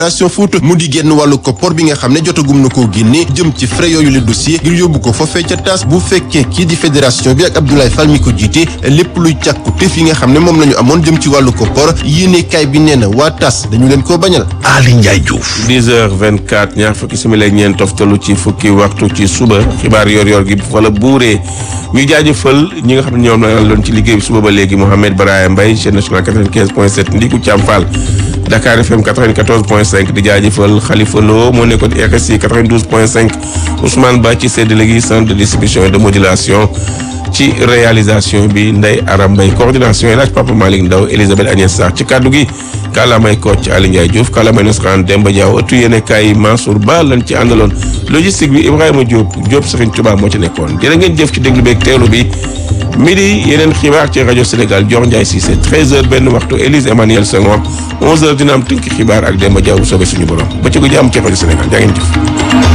Génération Foot mu di génn wàllu koppor bi nga xam ne jotagum na koo génne jëm ci frais yooyu le dossier ngir yóbbu ko foofee ca taas bu fekkee kii di fédération bi ak Abdoulaye Fall mi ko jiite lépp luy càkku tef yi nga xam ne moom la ñu amoon jëm ci wàllu koppor yéene kaay bi nee na waa tas dañu leen koo bañal Ali Ndiaye Diouf 10h24 ñaar fukki simili ak ñeent toftalu ci fukki waxtu ci suba xibaar yor-yor gi wala buuree ñu jaajëfal ñi nga xam ne ñoom la doon ci liggéey bi suba ba léegi Mouhamed Baraya Mbaye chaîne nationale 95.7 Ndiku Thiam Fall Dakar FM 94.5 di jaajëfal Khalifa Lo moo nekkoon RSI 92.5 Ousmane Ba ci séddale gi centre de distribution et de modulation ci réalisation bi Ndeye Aram Mbaye coordination El Hadj Papa Malick Ndaw Elisabeth Agnès Sarr ci kaddu gi kàllaamay Kocc Ali Ndiaye Diouf kàllaamay Nasraan Demba Diaw ëttu yéene kaay Mansour Ba lañ ci àndaloon logistique bi Ibrahima Diop Diop Serigne Touba moo ci nekkoon jërë ngeen jëf ci déglu beeg teelu bi midi yeneen xibaar ci rajo Sénégal Dior Ndiaye Cissé 13h benn waxtu Élise Emmanuel Senghor 11h dina am tënk xibaar ak Demba Diaw bu soobee suñu borom ba ci gu jàmm ci rajo Sénégal jaa ngeen jëf.